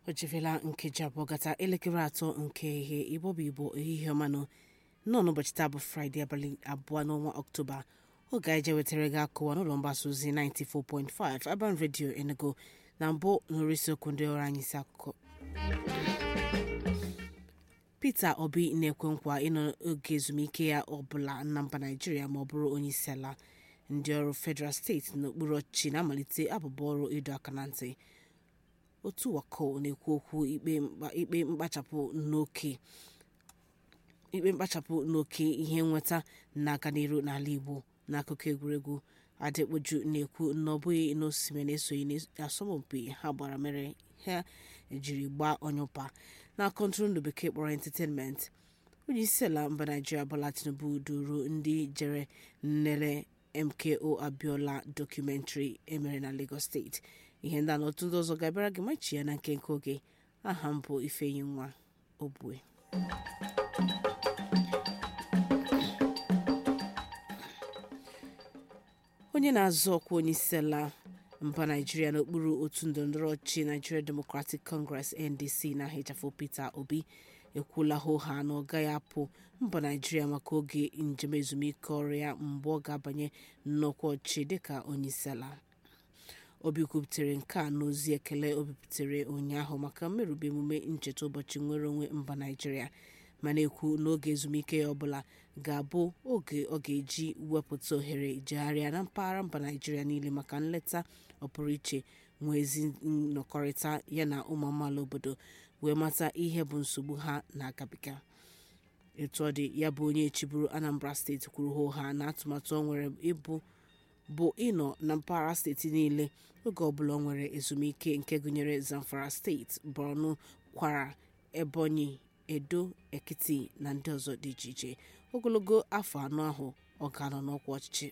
o jefela nkeji abụọ gata elekere atọ nke ihe igbo bụ igbo ehihie ọmanụ nọ n'ụbọchị taa bụ fraịde abalị abụọ n'ọnwa ọktoba oge anyị je wetara gị akụwa n'ụlọ mgbasa ozi 94.5 Urban Radio Enugu na mbụ nụrụ isiokwu ndị ọrụ anyị isi akụkọ Peter Obi na-ekwe nkwa ịnọ oge ezumike ya ọbụla na mba Naịjirịa ma ọ bụrụ onye isi ala ndị ọrụ federal steeti n'okpuru ọchịchị na-amalite abụba ọrụ ịdọ aka na ntị otu wako na-ekwu okwu ikpe mkpachapụ n'oke ikpe mkpachapụ n'oke ihe nweta na-aga n'iru n'ala Igbo n'akụkọ egwuregwu adịkpoju na-ekwu na ọ bụghị n'osimiri na-esoghị n'asọmpi ha gbara mere ha jiri gbaa onye ụpa na kọntụrụndụ bekee kpọrọ entertainment onye isi ala mba naijiria Bola Tinubu duru ndị jere nlele MKO Abiola dọkụmentrị emere na Lagos steeti ihe ndị a na otu ndị ọzọ ga-abịara gị machi ya na nke nke oge aha m bụ Ifeyi nwa Obue onye na-azọ ọkwa onye isi ala mba naijiria n'okpuru otu ndọrọndọrọ ọchịchị Nigeria Democratic Congress NDC na-ahịchafụ Peter Obi ekwuola hoha na ọ gaghị apụ mba naijiria maka oge njem ezumike ọrụ ya mgbe ọ ga-abanye nnọkwa ọchịchị dịka onye isi ala obi kwuputere nke a n'ozi ekele o bipụtare ụnyaahụ maka mmerụba emume ncheta ụbọchị nnwere onwe mba naijiria ma na-ekwu n'oge ezumike ya ọbụla ga-abụ oge ọ ga-eji wepụta ohere jegharịa na mpaghara mba naijiria niile maka nleta ọpụrụiche nwee ezi nnọkọrịta ya na ụmụ amaala obodo wee mata ihe bụ nsogbu ha na-agabiga etu ọ dị ya bụ onye chịburu anambra steeti kwuru hoha na atụmatụ ọ nwere ịbụ bụ ịnọ na mpaghara steeti niile oge ọbụla ọ nwere ezumike nke gụnyere zamfara steeti borno kwara ebonyi edo ekiti na ndị ọzọ dị iche iche ogologo afọ anọ ahụ ọ ga-anọ n'ọkwa ọchịchị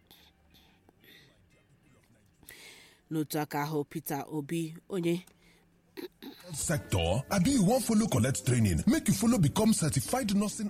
n'otu aka ahụ Peter Obi onye sector abi you wan follow collect training make you follow become certified nursing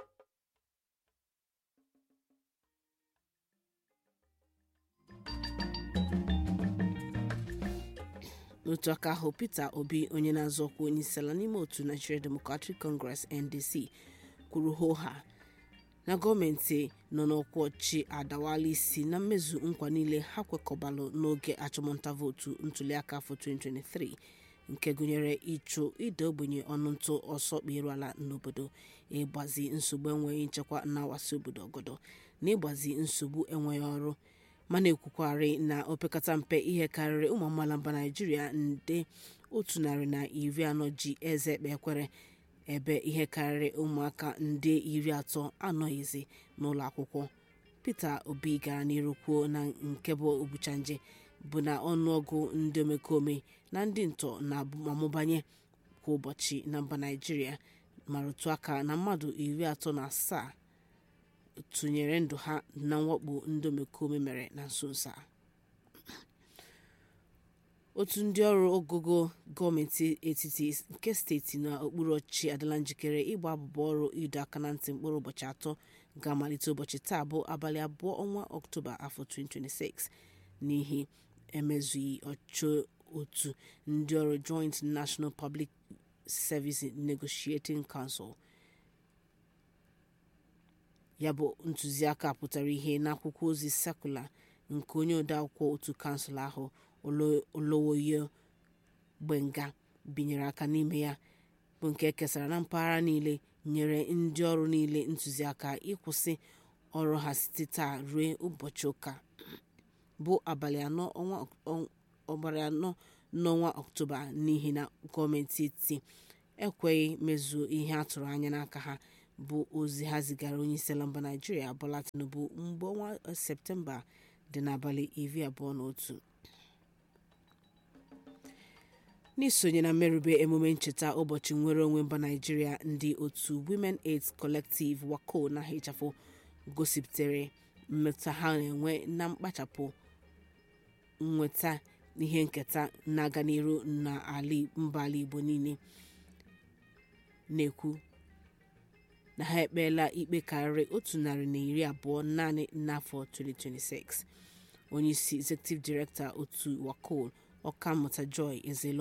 n'otu aka ahụ Peter Obi onye na-azọ ọkwa onye isi ala n'ime otu Nigeria Democratic Congress NDC kwuru hoha na gọọmenti nọ n'ọkwa ọchịchị adawala isi na mmezu nkwa niile ha kwekọbalụ n'oge achọmnta vootu ntuliaka afọ 2023 nke gụnyere ịchụ ide ogbenye ọnụ ntụ ọsọ kperu ala n'obodo ịgbazi nsogbu enweghị nchekwa na-awasị obodo ọgọdọ na ịgbazi nsogbu enweghị ọrụ mana ekwukwari na opekata mpe ihe karịrị ụmụ amaala mba naijiria nde otu narị na iri anọ ji eze ekpe ekwere ebe ihe karịrị ụmụaka nde iri atọ anọghịzi n'ụlọ akwụkwọ Peter Obi gara n'iru kwuo na nke bụ obuchanje bụ na ọnụọgụ ndị omekome na ndị ntọ na-amụbanye kwa ụbọchị na mba naijiria ma rụtụ aka na mmadụ iri atọ na asaa tụnyere ndụ ha na mwakpo ndị omekome mere na nso nso a otu ndị ọrụ ogogo gọọmenti etiti nke steeti na okpuru ọchịchị adịla njikere ịgba abụba ọrụ ịdọ aka na ntị mkpụrụ ụbọchị atọ ga-amalite ụbọchị taa bụ abalị abụọ ọnwa ọktoba afọ 2026 n'ihi emezughị ọchụ otu ndị ọrụ joint national public service negotiating council ya bụ ntụziaka pụtara ihe n'akwụkwọ ozi sekụla nke onye odeakwụkwọ otu kansụl ahụ olowoyo gbenga binyere aka n'ime ya bụ nke ekesara na mpaghara niile nyere ndị ọrụ niile ntụziaka ịkwụsị ọrụ ha site taa ruo ụbọchị ụka bụ abalị anọ n'ọnwa ọktoba n'ihi na gọọmenti etiti ekweghị mezuo ihe a tụrụ anya n'aka ha bụ ozi ha zigara onye isi ala mba naijiria Bola Tinubu mgbe ọnwa septemba dị n'abalị iri abụọ na otu n'isonye na mmerụbe emume ncheta ụbọchị nnwere onwe mba naijiria ndị otu Women Aid Collective wako na hichafụ gosipụtara mmetụta ha na-enwe na mkpachapụ nweta ihe nketa na-aga n'iru na mba ala Igbo niile na-ekwu na ha ekpeela ikpe karịrị otu narị na iri abụọ naanị n'afọ 2026 onye isi executive director otu wako ọkammụta joy ezelo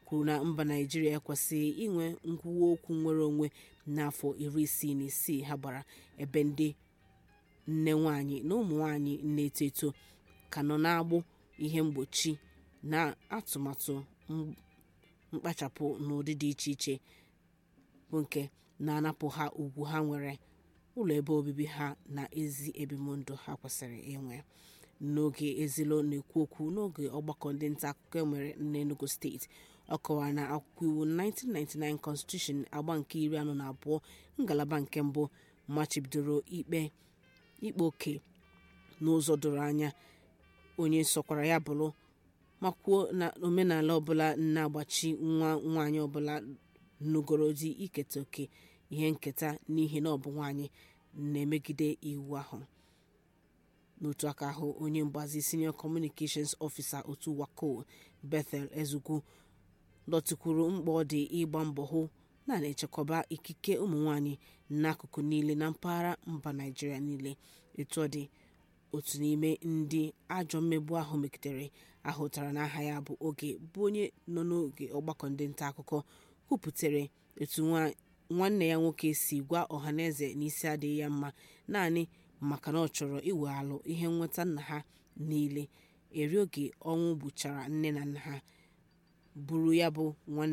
kwuru na mba naijiria ekwesịghị inwe nkwuwa okwu nwere onwe n'afọ iri isii na isii ha gbara ebe ndị nne nwanyị na ụmụ nwanyị na-eto eto ka nọ n'agbụ ihe mgbochi na atụmatụ mkpachapụ n'ụdị dị iche iche bụ nke na-anapụ ha ugwu ha nwere ụlọ ebe obibi ha na ezi ebimụndụ ha kwesịrị inwe n'oge ezilo na-ekwu okwu n'oge ọgbakọ ndị nta akụkọ enwere n'enugu steeti ọ kọwara na akwụkwọ iwu 1999 constitution agba nke iri anọ na abụọ ngalaba nke mbụ machibidoro ikpe ikpe oke n'ụzọ doro anya onye sọkwara ya bụrụ ma kwuo na omenala ọbụla na-agbachi nwa nwaanyị ọbụla nugoro di iketa oke ihe nketa n'ihi na ọ bụ nwaanyị na-emegide iwu ahụ n'otu aka ahụ onye mgbazi senior communications officer otu wako bethel ezugwu dọtịkwuru mkpa ọ dị ịgba mbọ hụ na na-echekwaba ikike ụmụ nwanyị n'akụkụ niile na mpaghara mba naijiria niile etu ọ dị otu n'ime ndị ajọ mmegbu ahụ megidere ahụtara n'aha ya bụ oge bụ onye nọ n'oge ọgbakọ ndị nta akụkọ kwupụtara etu nwanne ya nwoke si gwa ọhaneze n'isi adịghị ya mma naanị maka na ọ chọrọ iweghalụ ihe nnweta nna ha niile eri oge ọnwụ gbuchara nne na nna ha buru ya bụ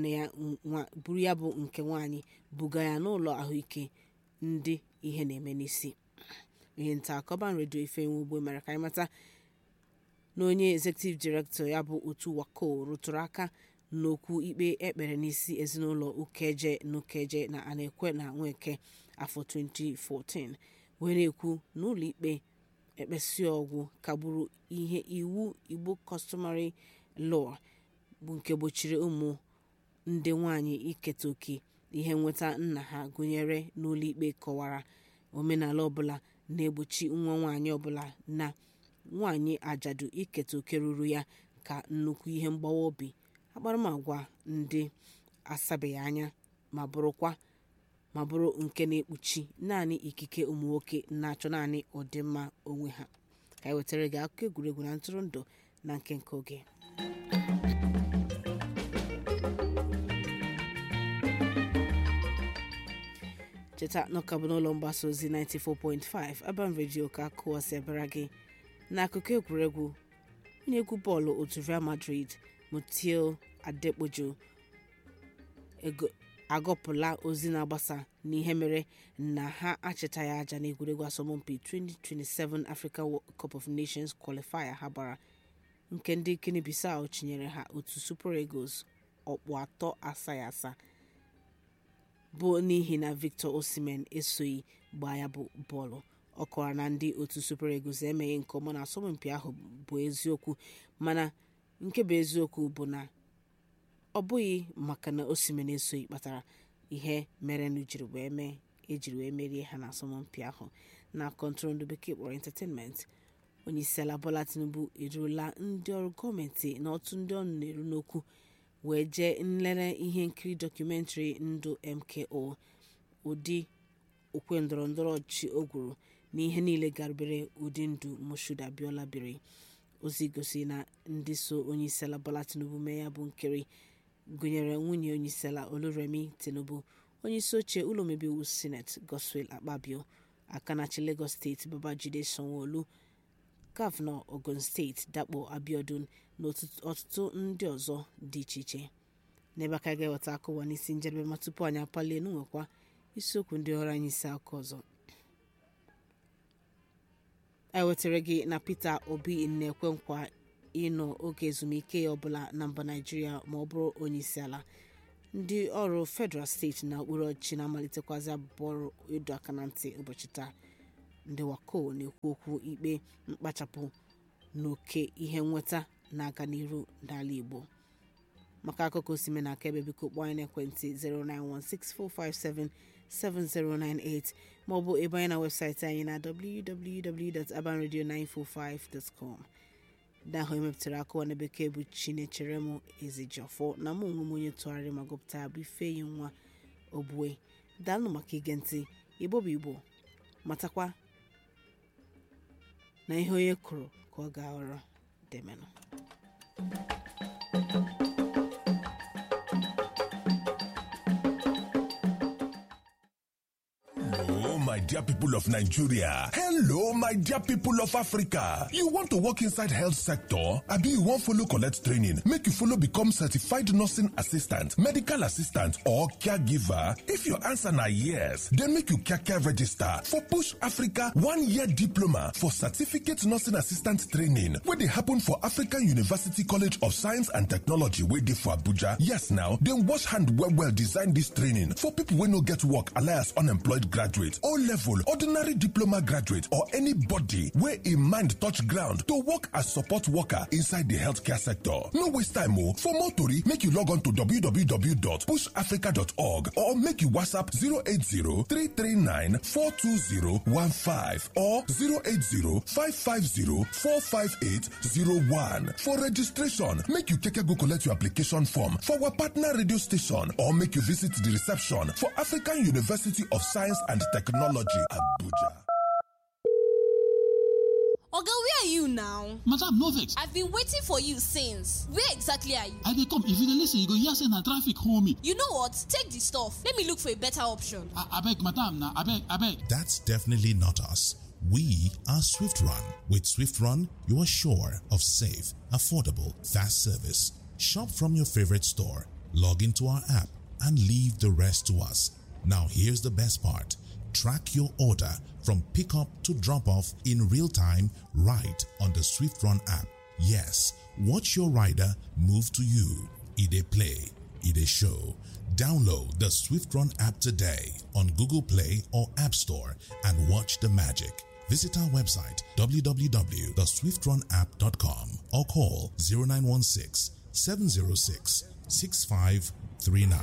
nke nwaanyị buga ya n'ụlọ ahụike ndị ihe na-eme n'isi ihe nta akọban redio ifenwe ugbo mere ka anyị mata na onye executive director ya bụ otu wako rụtụrụ aka n'okwu ikpe ekpere n'isi ezinụlọ ukeje na ukeje na anekwe na nweke afọ 2014 wee na-ekwu na ụlọ ikpe ekpesi ọgwụ kagburu ihe iwu igbo customary law bụ nke gbochiri ụmụ ndị nwanyị iketa oke ihe nweta nna ha gụnyere n'ụlọ ikpe kọwara omenala ọbụla na-egbochi nwa nwaanyị ọbụla na nwaanyị ajadu iketa oke ruru ya ka nnukwu ihe mgbawa obi akparamagwa ndị asabeghị anya ma bụrụkwa ma bụrụ nke na-ekpuchi naanị ikike ụmụ nwoke na-achọ naanị ọdịmma onwe ha ka anyị wetara gị akụkọ egwuregwu na ntụrụndụ na nke nke oge cheta n'ọka bụ n'ụlọ mgbasa ozi 94.5 Urban Radio ka akụwasị ebara gị n'akụkọ egwuregwu onye egwu bọọlụ otu Real Madrid Mutiu Adekpojo agọpụla ozi na-agbasa n'ihe mere na ha achịtaghị aja n'egwuregwu asọmpi 2027 Africa Cup of Nations qualifier ha gbara nke ndị Guinea Bissau chinyere ha otu Super Eagles ọkpụ atọ asaghị asa bụ n'ihi na Victor Osimhen esoghị gbaa ya bụ bọọlụ ọ kọwara na ndị otu Super Eagles emeghị nke ọma na asọmpi ahụ bụ eziokwu mana nke bụ eziokwu bụ na ọ bụghị maka na Osimhen esoghị kpatara ihe merenụ jiri wee mee ejiri wee merie ha na asọmpi ahụ na kọntrol bekee kpọrọ entertainment onyeisiala Bola Tinubu eruola ndị ọrụ gọọmenti na otu ndị ọ na-eru n'okwu wee jee nlere ihe nkiri dọkụmentrị ndụ MKO ụdị okwe ndọrọ ndọrọ ọchịchị o gwuru na ihe niile garubere ụdị ndụ Moshood Abiola biri ozi gosi na ndị so onyeisiala Bola Tinubu mee ya bụ nkiri gụnyere nwunye onyeisiala Oluremi Tinubu onyeisi oche ụlọ omebe iwu sineti Godswill Akpabio akanachi Lagos steeti Babajide Sanwo-Olu gọvanọ Ogun steeti Dakpo Abiodun na ọtụtụ ndị ọzọ dị iche iche n'ebe aka ga-eweta akụwa n'isi njedebe ma tupu anyị apalie n'nwekwa isiokwu ndị ọrụ anyị isi aka ọzọ anyị wetara gị na Peter Obi na-ekwe nkwa ịnọ oge ezumike ya ọbụla na mba Naịjirịa ma ọ bụrụ onye isi ala ndị ọrụ federal steeti na okpuru ọchịchị na-amalitekwazị abụbụ ọrụ ịdọ aka na ntị ụbọchị taa ndị wako na-ekwu okwu ikpe mkpachapụ n'oke ihe nweta na-aga n'iru n'ala Igbo maka akụkọ osime na aka ebe biko kpọọ anyị n'ekwentị 09164577098 maọbụ ebe anyị na webụsaịtị anyị na www.abanradio945.com ndị ahụ emepụtara akụwa na bekee bụ Chinechere m Ezejiọfọ na mụ onwe m onye tụgharịrị ma gụpụta bụ Ifeyi nwa Ogbue daalụ maka ige ntị Igbo bụ Igbo matakwa na ihe onye kụrụ ka ọ ga-aghọrọ demenụ my dear people of Nigeria. Hello, my dear people of Africa. You want to work inside health sector? Abi you wan follow collect training make you follow become certified nursing assistant, medical assistant or caregiver? If your answer na yes, then make you kaka register for Push Africa one-year diploma for certificate nursing assistant training wey dey happen for African University College of Science and Technology wey dey for Abuja. Yes now, dem wash hand well well design dis training for people wey no get work alias unemployed graduate, O level, ordinary diploma graduate or anybody wey im mind touch ground to work as support worker inside di healthcare sector. No waste time o. For more tori, make you log on to www.pushafrica.org or make you WhatsApp 080-339-42015 or 080-550-45801. For registration, make you keke go collect your application form for our partner radio station or make you visit the reception for African University of Science and Technology, Abuja. oga where are you now madam no vex i've been waiting for you since where exactly are you i dey come if you dey lis ten you go hear say na traffic hold me you know what take the stuff let me look for a better option abeg madam na abeg abeg That's definitely not us. We are Swift Run. With Swift Run, you are sure of safe, affordable, fast service. Shop from your favorite store, log into our app, and leave the rest to us. Now, here's the best part track your order from pickup to drop off in real time right on the Swift Run app. Yes, watch your rider move to you. Ide Play, Ide Show. Download the Swift Run app today on Google Play or App Store and watch the magic. Visit our website www.swiftrun.app.com or call 0916 706 6539.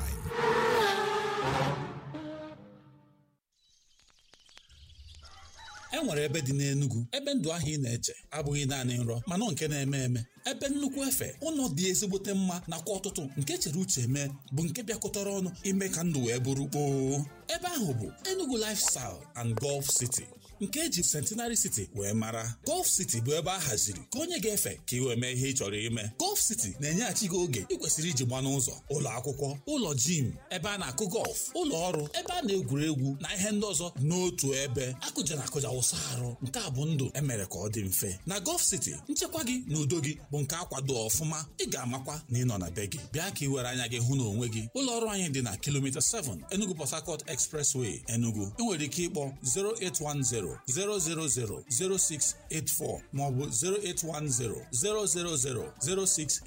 e nwere ebe dị n'Enugu ebe ndụ ahụ ị na-eche abụghị naanị nrọ mana nke na-eme eme ebe nnukwu efe ụlọ dị ezigbote mma nakwa ọtụtụ nke chere uche mee bụ nke bịakọtara ọnụ ime ka ndụ wee bụrụ kpoo ebe ahụ bụ Enugu Lifestyle and Golf City nke eji Centenary City wee mara Golf City bụ ebe a haziri ka onye ga-efe ka ị wee mee ihe ị chọrọ ime Golf City na-enyeghachi gị oge ị kwesịrị iji gba n'ụzọ ụlọ akwụkwọ ụlọ jim ebe a na-akụ gọlf ụlọ ọrụ ebe a na-egwuri egwu na ihe ndị ọzọ n'otu ebe akụja na akụja wụsa arụ nke a bụ ndụ emere ka ọ dị mfe na Golf City nchekwa gị na udo gị bụ nke akwado ọfụma ị ga-amakwa na ị nọ na be gị bịa ka ị were anya gị hụ na onwe gị ụlọ ọrụ anyị dị na kilomita 7 Enugu Port Harcourt Expressway Enugu ị nwere ike ịkpọ 0810 000 0684 maọbụ 0810 000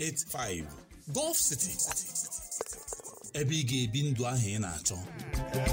0685 Golf City ebe ị ga-ebi ndụ ahụ ị na-achọ